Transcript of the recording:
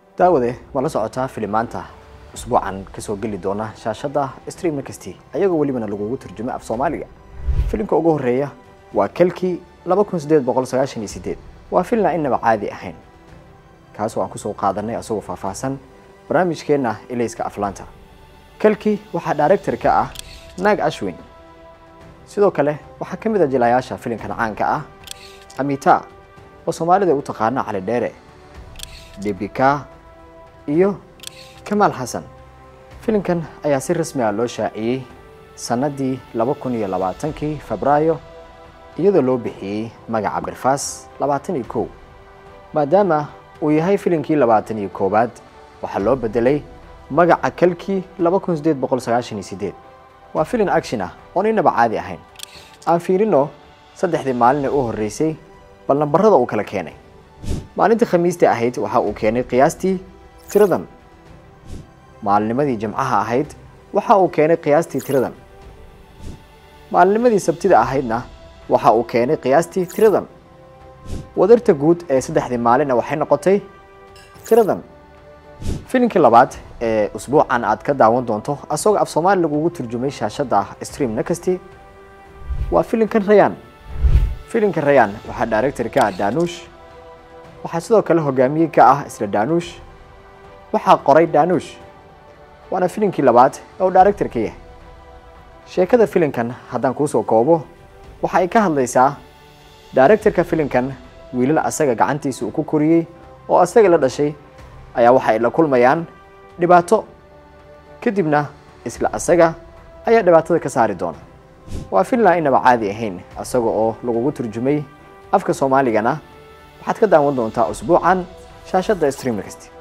daawade ma la socotaa filimaanta usbuucan kasoo geli doona shaashadda streamna kasti ayagoo welibana lagugu turjumay af soomaaliga filimka ugu horeeya waa kalkii laba kun sideed boqol sagaashan iyo sideed waa filin aan inaba caadi ahayn kaasoo aan kusoo qaadanay asagoo faahfaahsan barnaamijkeenna ilayska aflaanta kalkii waxaa director ka ah naag ashwin sidoo kale waxaa ka mid a jilayaasha filimkan caanka ah amita oo soomaalida u taqaana cali dheere debika iyo kamaal xasan filimkan ayaa si rasmi ah loo shaaciyey sannaddii laba kun iyo labaatankii febraayo iyadoo loo bixiyey magaca birfaas labaatan iyo kow maadaama uu yahay filimkii labaatan iyo koowaad waxaa loo bedelay magaca kalkii laba kun sideed boqol sagaashan iyo sideed waa filin action ah oon inaba caadi ahayn aan fiirino saddexdii maalin ee u horreysay bal nambarada uu kala keenay maalintii khamiistii ahayd waxa uu keenay qiyaastii tiradan maalinimadii jimcaha ahayd waxa uu keenay qiyaastii tiradan maalinimadii sabtida ahaydna waxa uu keenay qiyaastii tiradan wadarta guud ee saddexdii maalinna waxay noqotay tiradan filimkii labaad ee usbuucan aad ka daawan doonto asagoo af soomaali lagugu turjumay shaashadda stream nakasti waa filimkan rayaan filimka rayaan waxaa director ka ah danuush waxaa sidoo kale hogaamiye ka ah isla danuush waxaa qoray danuush waana filimkii labaad ee uu director ka yahay sheekada filimkan haddaan kuusoo koobo waxa ay ka hadlaysaa directorka filimkan wiilal asaga gacantiisa uu ku koriyey oo asaga la dhashay ayaa waxa ay la kulmayaan dhibaato kadibna isla asaga ayaa dhibaatada ka saari doona waa filan inaba caadi ahayn asaga oo lagugu turjumay afka soomaaligana waxaad ka daawan doontaa usbuucan shaashadda streamna kasti